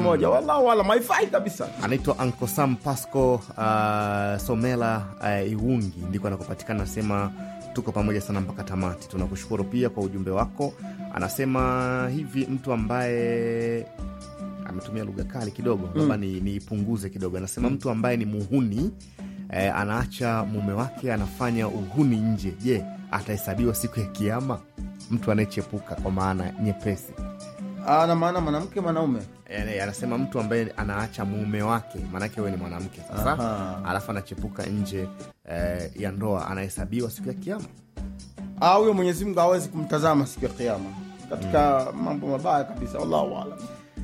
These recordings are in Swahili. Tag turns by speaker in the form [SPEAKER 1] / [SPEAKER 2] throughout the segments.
[SPEAKER 1] moja wallahu alam haifai kabisa
[SPEAKER 2] anaitwa Uncle Sam Pasco uh, Somela uh, Iwungi ndiko anakopatikana. Anasema tuko pamoja sana mpaka tamati. Tunakushukuru pia kwa ujumbe wako. Anasema hivi mtu ambaye ametumia lugha kali kidogo, labda ni niipunguze kidogo. Anasema mtu ambaye ni muhuni eh, anaacha mume wake anafanya uhuni nje, je, atahesabiwa siku ya Kiama? Mtu anayechepuka kwa maana nyepesi
[SPEAKER 1] ana maana mwanamke mwanaume
[SPEAKER 2] Eh, anasema mtu ambaye anaacha mume wake, maanake wewe ni mwanamke sasa,
[SPEAKER 1] Aha.
[SPEAKER 2] alafu anachepuka nje eh, ya ndoa, anahesabiwa siku ya Kiama.
[SPEAKER 1] Ah, huyo mwenyezi mungu hawezi kumtazama siku ya kiama katika mambo mabaya kabisa wallahu alam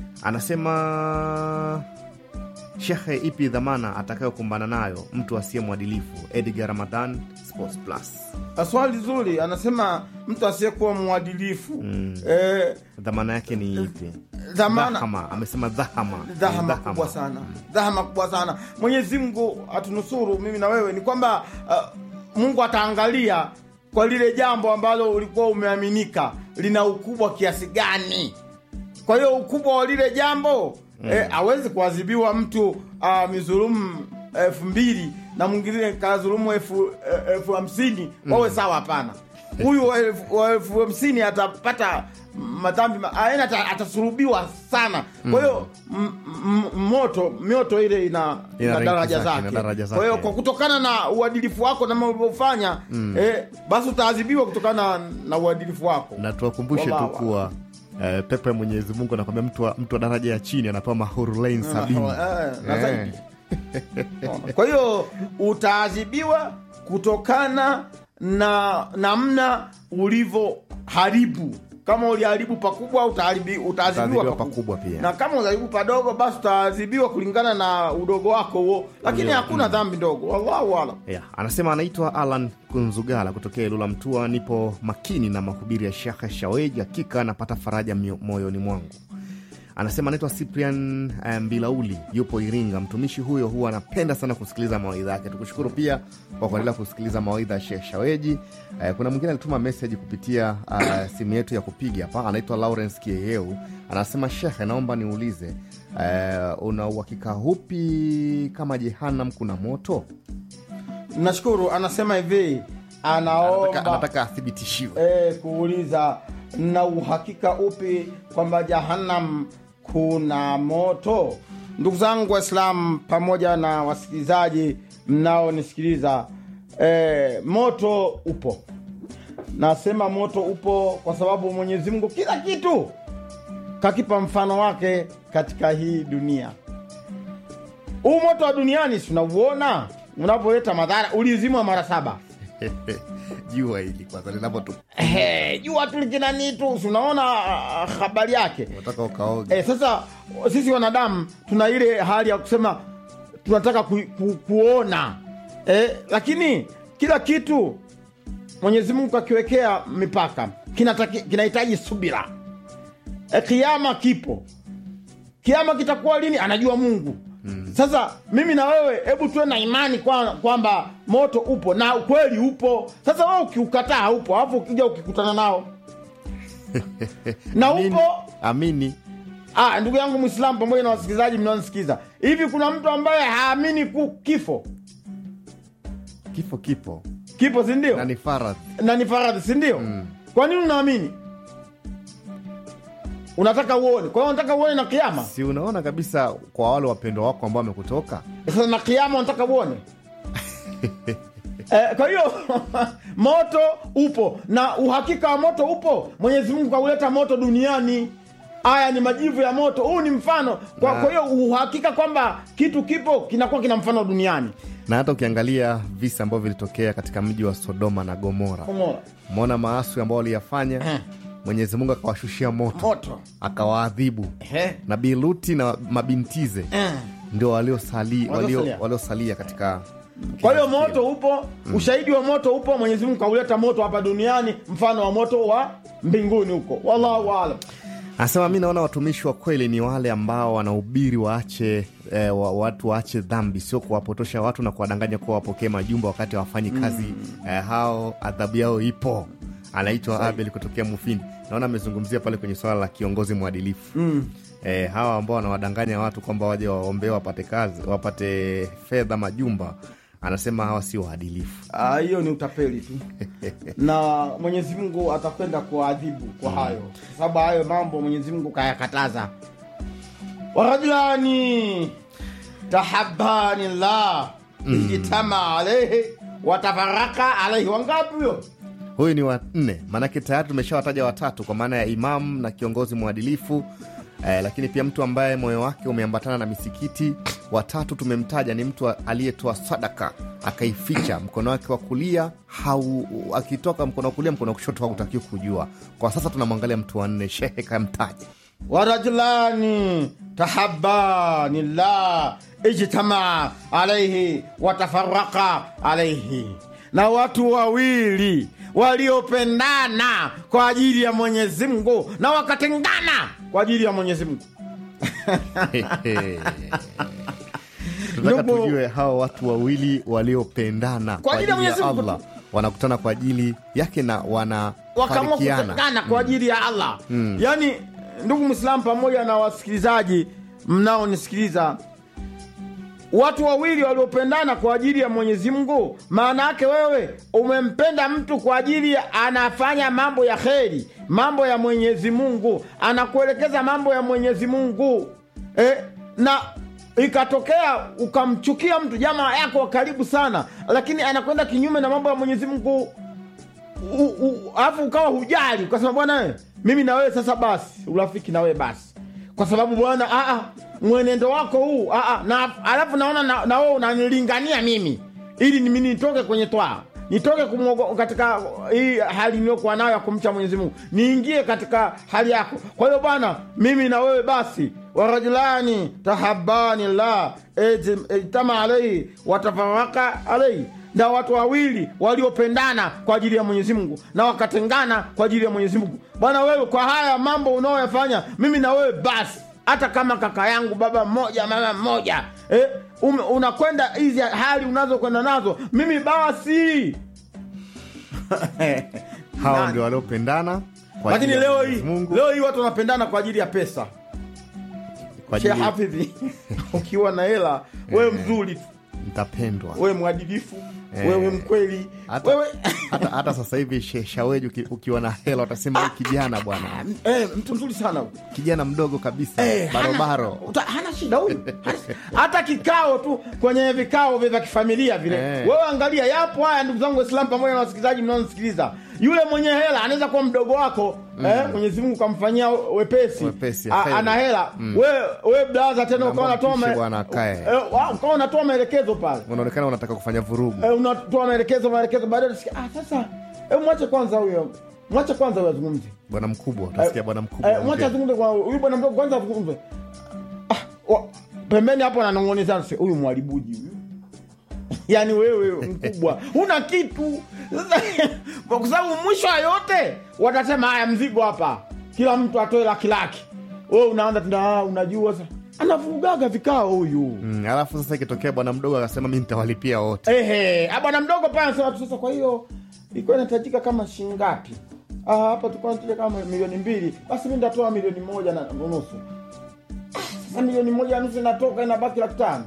[SPEAKER 2] Anasema shekhe, ipi dhamana atakayokumbana nayo mtu asiye mwadilifu? Edgar Ramadan, Sports Plus.
[SPEAKER 1] Ah, swali zuri anasema mtu asiyekuwa mwadilifu eh,
[SPEAKER 2] Dhamana yake ni ipi?
[SPEAKER 1] dhamana
[SPEAKER 2] Dhahama, amesema dhahama.
[SPEAKER 1] dhahama kubwa sana dhahama kubwa sana mwenyezi mungu atunusuru mimi na wewe ni kwamba uh, mungu ataangalia kwa lile jambo ambalo ulikuwa umeaminika lina ukubwa kiasi gani kwa hiyo ukubwa wa lile jambo eh, awezi kuadhibiwa mtu uh, mizulumu elfu mbili na mwingine kadhulumu elfu eh, elfu hamsini wawe sawa hapana huyu wa elfu- wa elfu hamsini atapata madhambi ma- aena ata- atasulubiwa sana kwa hiyo m- m- moto mioto ile ina,
[SPEAKER 2] Ina
[SPEAKER 1] ina
[SPEAKER 2] ranki
[SPEAKER 1] daraja
[SPEAKER 2] zake, ina
[SPEAKER 1] zake
[SPEAKER 2] daraja
[SPEAKER 1] kwa hiyo
[SPEAKER 2] zake.
[SPEAKER 1] kwa kutokana na uadilifu wako na mambo ulivyofanya eh, basi utaadhibiwa kutokana na uadilifu wako
[SPEAKER 2] na tuwakumbushe tu
[SPEAKER 1] Wallahu
[SPEAKER 2] kuwa eh, pepo ya Mwenyezi Mungu anakwambia mtu wa, mtu wa daraja ya chini anapewa mahurulain sabini.
[SPEAKER 1] Eh, na
[SPEAKER 2] Eh.
[SPEAKER 1] zaidi. Unaona? kwa hiyo utaadhibiwa kutokana na namna ulivyoharibu kama uliharibu pakubwa utaharibi- utaadhibiwa
[SPEAKER 2] Utaadhibiwa
[SPEAKER 1] pakubwa
[SPEAKER 2] pakubwa pia.
[SPEAKER 1] na kama utaharibu padogo basi utaadhibiwa kulingana na udogo wako huo lakini
[SPEAKER 2] Ndio.
[SPEAKER 1] hakuna dhambi ndogo wallahu alam
[SPEAKER 2] Yeah, anasema anaitwa Alan Kunzugala kutokea Ilula Mtua. Nipo makini na mahubiri ya Shekhe Shaweji, hakika napata faraja mio- moyoni mwangu. Anasema anaitwa Cyprian eh, Mbilauli, yupo Iringa. Mtumishi huyo huwa anapenda sana kusikiliza mawaidha yake. Tukushukuru pia kwa kuendelea kusikiliza mawaidha ya Shekh Shaweji. Eh, kuna mwingine alituma meseji kupitia uh, simu yetu ya kupiga hapa, anaitwa Lawrence Kieheu. Anasema Shekhe, naomba niulize, eh, una uhakika hupi kama Jehanam kuna moto?
[SPEAKER 1] nashukuru anasema hivi
[SPEAKER 2] Anataka,
[SPEAKER 1] anaomba
[SPEAKER 2] anataka athibitishiwe.
[SPEAKER 1] e, kuuliza na uhakika upi kwamba jahannam kuna moto ndugu zangu waislamu pamoja na wasikilizaji mnaonisikiliza e, moto upo nasema moto upo kwa sababu mwenyezi mungu kila kitu kakipa mfano wake katika hii dunia huu moto wa duniani tunauona unavyoleta madhara ulizimwa mara saba
[SPEAKER 2] jua hili kwanza linapotu
[SPEAKER 1] Ehe, jua tu likinani tu si unaona ah, habari yake
[SPEAKER 2] unataka ukaoge
[SPEAKER 1] e, sasa sisi wanadamu tuna ile hali ya kusema tunataka ku, ku, kuona e, lakini kila kitu mwenyezi mungu akiwekea mipaka kinataki- kinahitaji subira e, kiama kipo kiama kitakuwa lini anajua mungu mm. sasa mimi na wewe hebu tuwe na imani kwa- kwamba moto upo na ukweli upo sasa wewe ukiukataa haupo alafu ukija ukikutana nao na
[SPEAKER 2] Amini.
[SPEAKER 1] upo
[SPEAKER 2] amini
[SPEAKER 1] Ah, ndugu yangu Mwislamu pamoja na wasikilizaji mnaonisikiza, hivi kuna mtu ambaye haamini ku kifo?
[SPEAKER 2] kifo kipo
[SPEAKER 1] Kipo si ndio?
[SPEAKER 2] na ni faradhi
[SPEAKER 1] na ni faradhi si ndio? Kwa nini unaamini? Unataka uone, kwa hiyo unataka uone na kiama.
[SPEAKER 2] si unaona kabisa kwa wale wapendwa wako ambao wamekutoka
[SPEAKER 1] Sasa na kiama unataka uone Eh, kwa hiyo moto upo na uhakika wa moto upo. Mwenyezi Mungu kauleta moto duniani. Haya ni majivu ya moto. Huu ni mfano. Kwa
[SPEAKER 2] Na-
[SPEAKER 1] kwa hiyo uhakika kwamba kitu kipo kinakuwa kina mfano duniani.
[SPEAKER 2] na hata ukiangalia visa ambavyo vilitokea katika mji wa sodoma na gomora
[SPEAKER 1] Umeona?
[SPEAKER 2] umeona maaswi ambao waliyafanya
[SPEAKER 1] Eh.
[SPEAKER 2] mwenyezi mungu akawashushia moto
[SPEAKER 1] Moto.
[SPEAKER 2] akawaadhibu
[SPEAKER 1] Eh.
[SPEAKER 2] nabii luti na mabintize
[SPEAKER 1] Eh.
[SPEAKER 2] ndio waliosali- walio-
[SPEAKER 1] Waliosalia.
[SPEAKER 2] waliosalia katika
[SPEAKER 1] Kwa hiyo
[SPEAKER 2] kizazi
[SPEAKER 1] moto upo, ushahidi wa moto upo. Mwenyezi Mungu kauleta moto hapa duniani, mfano wa moto wa mbinguni huko. Wallahu aalam.
[SPEAKER 2] anasema mi naona watumishi wa kweli ni wale ambao wanahubiri waache eh, wa, watu waache dhambi sio kuwapotosha watu na kuwadanganya kuwa wapokee majumba wakati hawafanyi kazi eh, hao adhabu yao ipo anaitwa abel kutokea mufindi naona amezungumzia pale kwenye swala la kiongozi mwadilifu eh, hawa ambao wanawadanganya watu kwamba waje waombee wapate kazi wapate fedha majumba anasema hawa sio waadilifu
[SPEAKER 1] Ah, hiyo ni utapeli tu na mwenyezi mungu atakwenda kuadhibu kwa hayo kwa sababu hayo mambo mwenyezi mungu kayakataza warajulani tahabani llah ijtama alaihi watafaraka alaihi wangapi huyo
[SPEAKER 2] huyu ni wanne maanake tayari tumeshawataja watatu kwa maana ya imamu na kiongozi mwadilifu eh, lakini pia mtu ambaye moyo wake umeambatana na misikiti watatu tumemtaja ni mtu aliyetoa sadaka akaificha mkono wake wa kulia hau akitoka mkono wa kulia mkono wa kushoto hautakiwi kujua kwa sasa tunamwangalia mtu wa nne shehe kamtaja
[SPEAKER 1] warajulani tahabani llah ijtama alaihi watafaraka alaihi na watu wawili waliopendana kwa ajili ya mwenyezi mungu na wakatengana kwa ajili ya mwenyezi mungu
[SPEAKER 2] tunataka
[SPEAKER 1] Ndugu-
[SPEAKER 2] tujue hawa watu wawili waliopendana kwa
[SPEAKER 1] ajili ya
[SPEAKER 2] ajili ya
[SPEAKER 1] Mwenyezi Mungu
[SPEAKER 2] allah wanakutana kwa ajili yake na
[SPEAKER 1] wakaamua
[SPEAKER 2] wanafarikiana
[SPEAKER 1] kutengana kwa ajili ya allah yaani ndugu mwislamu pamoja na wasikilizaji mnaonisikiliza watu wawili waliopendana kwa ajili ya mwenyezi mungu maana yake wewe umempenda mtu kwa ajili ya anafanya mambo ya kheri mambo ya mwenyezi mungu anakuelekeza mambo ya mwenyezi mungu eh, na ikatokea ukamchukia mtu jamaa yako wa karibu sana lakini anakwenda kinyume na mambo ya mwenyezi mungu U- u- alafu ukawa hujali ukasema bwana we, mimi na wewe sasa basi urafiki na wewe basi kwa sababu bwana ah, ah, mwenendo wako huu ah, ah, na alafu naona na, na wewe unanilingania mimi ili nimi nitoke kwenye twaa nitoke kumwogo, katika hii hali niliyokuwa nayo ya kumcha mwenyezi mungu niingie katika hali yako kwa hiyo bwana mimi na wewe basi warajulani tahabani la ijtama alaihi watafaraka alaihi na watu wawili waliopendana kwa ajili ya mwenyezi mungu na wakatengana kwa ajili ya mwenyezi mungu bwana wewe kwa haya mambo unaoyafanya mimi na wewe basi hata kama kaka yangu baba mmoja mama mmoja eh, ume- unakwenda hizi hali unazokwenda nazo mimi basi
[SPEAKER 2] hawa
[SPEAKER 1] Nani?
[SPEAKER 2] ndio waliopendana kwa
[SPEAKER 1] lakini
[SPEAKER 2] ajili ya
[SPEAKER 1] leo
[SPEAKER 2] Mwenyezi
[SPEAKER 1] hii
[SPEAKER 2] Mungu,
[SPEAKER 1] leo hii watu wanapendana kwa ajili ya pesa
[SPEAKER 2] kwa
[SPEAKER 1] Sheikh
[SPEAKER 2] ajili
[SPEAKER 1] hafidhi ukiwa na hela wewe mzuri tu
[SPEAKER 2] mtapendwa
[SPEAKER 1] wewe mwadilifu
[SPEAKER 2] Eh.
[SPEAKER 1] wewe mkweli
[SPEAKER 2] hata,
[SPEAKER 1] wewe
[SPEAKER 2] hata, hata sasa hivi she- shaweji uki, ukiwa na hela watasema "Huyu kijana bwana
[SPEAKER 1] eh, mtu mzuri sana huyu.
[SPEAKER 2] kijana mdogo kabisa
[SPEAKER 1] Eh, hana-
[SPEAKER 2] barobaro
[SPEAKER 1] uta- hana shida huyu hata kikao tu kwenye vikao vya vya kifamilia vile
[SPEAKER 2] Eh.
[SPEAKER 1] wewe angalia yapo haya ndugu zangu waislamu pamoja na wasikilizaji mnaonisikiliza yule mwenye hela anaweza kuwa mdogo wako eh, mwenyezi mungu kamfanyia wepesi,
[SPEAKER 2] Wepesi,
[SPEAKER 1] A-
[SPEAKER 2] kheri.
[SPEAKER 1] ana hela wewe we blaza tena
[SPEAKER 2] Naomba
[SPEAKER 1] ukawa unatoa
[SPEAKER 2] mpishe
[SPEAKER 1] ma-
[SPEAKER 2] bwana akae.
[SPEAKER 1] eh, wa- ukawa unatoa maelekezo pale
[SPEAKER 2] unaonekana unataka kufanya vurugu
[SPEAKER 1] eh, unatoa maelekezo maelekezo baadaye unasikia ah, sasa eh, mwache kwanza huyo mwache kwanza huyo azungumze
[SPEAKER 2] bwana mkubwa utasikia bwana mkubwa
[SPEAKER 1] Eh, mwacha
[SPEAKER 2] ongea.
[SPEAKER 1] azungumze kwa huyu bwana mdogo kwanza azungumze. Ah, wa- pembeni hapo ananong'onezana sasa huyu mwalibuji huyu. Yaani wewe mkubwa huna kitu. Sasa kwa sababu mwisho wa yote watasema haya mzigo hapa. Kila mtu atoe laki laki. Wewe unaanza tena ah, unajua sasa. Anavurugaga vikao huyu.
[SPEAKER 2] Mm, alafu sasa ikitokea bwana mdogo akasema mi nitawalipia wote
[SPEAKER 1] Ehe, ah, bwana mdogo pale anasema tu sasa kwa hiyo ilikuwa inahitajika kama shilingi ngapi? Ah, hapa tulikuwa tunataka kama milioni mbili. Basi mimi nitatoa milioni moja na nusu. Ah, Sasa milioni moja na nusu inatoka inabaki laki tano.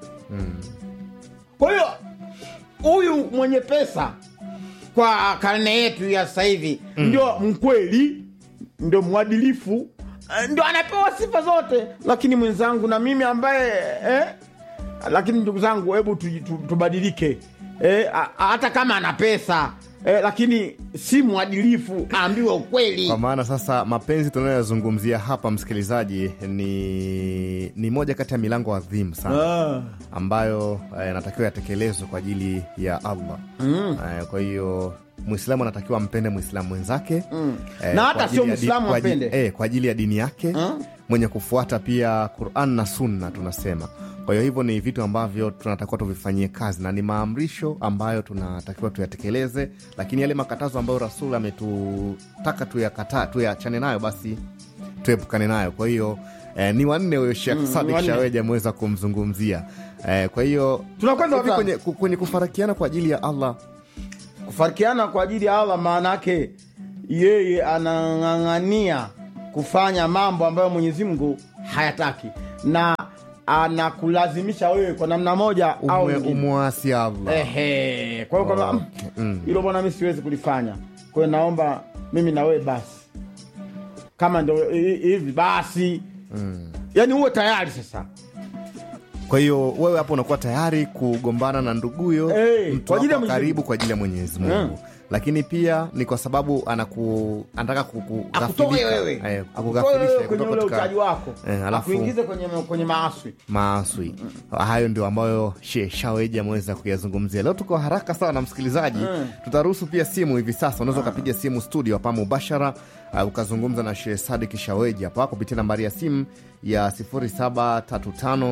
[SPEAKER 1] Kwa hiyo huyu mwenye pesa kwa karne yetu ya sasa hivi ndio mkweli, ndio mwadilifu, eh, ndio anapewa sifa zote, lakini mwenzangu na mimi ambaye eh, lakini ndugu zangu, hebu tu- tu- tubadilike eh, a- a- hata kama ana pesa eh, lakini si mwadilifu, aambiwe ukweli.
[SPEAKER 2] kwa maana sasa mapenzi tunayoyazungumzia hapa msikilizaji ni ni moja kati ya milango adhimu sana
[SPEAKER 1] Ah.
[SPEAKER 2] ambayo eh, natakiwa yatekelezwe kwa ajili ya allah mm. eh, kwa hiyo mwislamu anatakiwa ampende mwislamu mwenzake mm.
[SPEAKER 1] Na hata sio Mwislamu ampende.
[SPEAKER 2] eh, kwa ajili ya dini yake
[SPEAKER 1] Mm.
[SPEAKER 2] mwenye kufuata pia quran na sunna tunasema kwa hiyo hivyo ni vitu ambavyo tunatakiwa tuvifanyie kazi na ni maamrisho ambayo tunatakiwa tuyatekeleze lakini yale makatazo ambayo rasul ametutaka tuyakata tuyachane nayo basi tuepukane nayo kwa hiyo eh, ni wanne huyo shekh
[SPEAKER 1] Mm,
[SPEAKER 2] sadik
[SPEAKER 1] wanne.
[SPEAKER 2] shaweji ameweza kumzungumzia eh, kwa hiyo
[SPEAKER 1] Tunakwenda
[SPEAKER 2] hivi
[SPEAKER 1] watano.
[SPEAKER 2] kwenye, ku- kwenye kufarakiana kwa ajili ya allah
[SPEAKER 1] kufarikiana kwa ajili ya Allah, maana yake yeye anang'ang'ania kufanya mambo ambayo Mwenyezi Mungu hayataki na anakulazimisha wewe kwa namna moja au
[SPEAKER 2] Umwe-
[SPEAKER 1] nyingine.
[SPEAKER 2] umwasi Allah
[SPEAKER 1] Ehe, kwa hiyo kwamba
[SPEAKER 2] Okay, mm.
[SPEAKER 1] hilo bwana, mi siwezi kulifanya. Kwa hiyo naomba mimi na wewe basi, kama ndo hi- hivi basi mm. yani uwe tayari sasa
[SPEAKER 2] kwa hiyo wewe hapo unakuwa tayari kugombana na nduguyo
[SPEAKER 1] Eh,
[SPEAKER 2] mtu
[SPEAKER 1] kwa ajili ya
[SPEAKER 2] wako
[SPEAKER 1] Mwenyezi
[SPEAKER 2] karibu kwa ajili ya mwenyezi mungu
[SPEAKER 1] Mm.
[SPEAKER 2] lakini pia ni kwa sababu anaku anataka kuku-
[SPEAKER 1] akutoe
[SPEAKER 2] ghafilika.
[SPEAKER 1] wewe
[SPEAKER 2] Eh,
[SPEAKER 1] akutoe
[SPEAKER 2] kukughafilishia
[SPEAKER 1] wewe kwenye
[SPEAKER 2] kutoka
[SPEAKER 1] ule
[SPEAKER 2] katika
[SPEAKER 1] utaji wako
[SPEAKER 2] Eh, alafu-
[SPEAKER 1] akuingize kwenye, kwenye maaswi
[SPEAKER 2] maaswi hayo ndio ambayo she shaweji ameweza kuyazungumzia leo tuko haraka sana na msikilizaji
[SPEAKER 1] Mm.
[SPEAKER 2] tutaruhusu pia simu hivi sasa unaweza ukapiga simu studio hapa mubashara uh, ukazungumza na she sadik shaweji hapa kupitia nambari ya simu ya 0735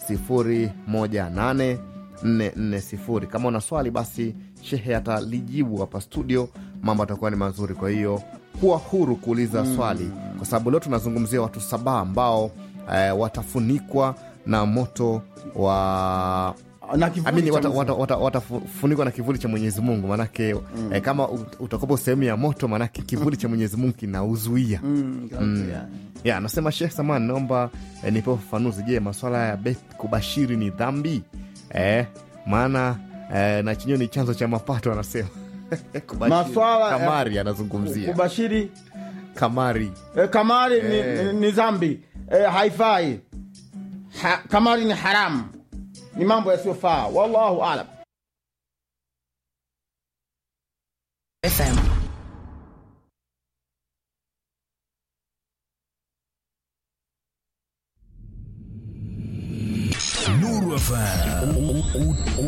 [SPEAKER 2] 018 440 kama una swali basi shehe atalijibu hapa studio mambo atakuwa ni mazuri kwa hiyo kuwa huru kuuliza swali kwa sababu leo tunazungumzia watu saba ambao eh, watafunikwa na moto wa
[SPEAKER 1] na kivuli
[SPEAKER 2] amini
[SPEAKER 1] cha
[SPEAKER 2] watafunikwa
[SPEAKER 1] Mwenyezi
[SPEAKER 2] wata, wata, watafunikwa na kivuli cha mwenyezi mungu manake mm. eh, kama ut- utakopo sehemu ya moto manake kivuli cha mwenyezi mungu kinauzuia
[SPEAKER 1] Mm, yeah.
[SPEAKER 2] ya anasema shekh saman naomba eh, nipe ufafanuzi je maswala ya beth kubashiri ni dhambi eh, maana eh, na chenyewe ni chanzo cha mapato anasema Kubashiri.
[SPEAKER 1] Maswala ya-
[SPEAKER 2] kamari anazungumzia
[SPEAKER 1] kubashiri
[SPEAKER 2] kamari
[SPEAKER 1] e, kamari ni,
[SPEAKER 2] Eh.
[SPEAKER 1] ni, ni dhambi e, haifai ha, kamari ni haramu ni mambo yasiyofaa wallahu alam
[SPEAKER 3] FM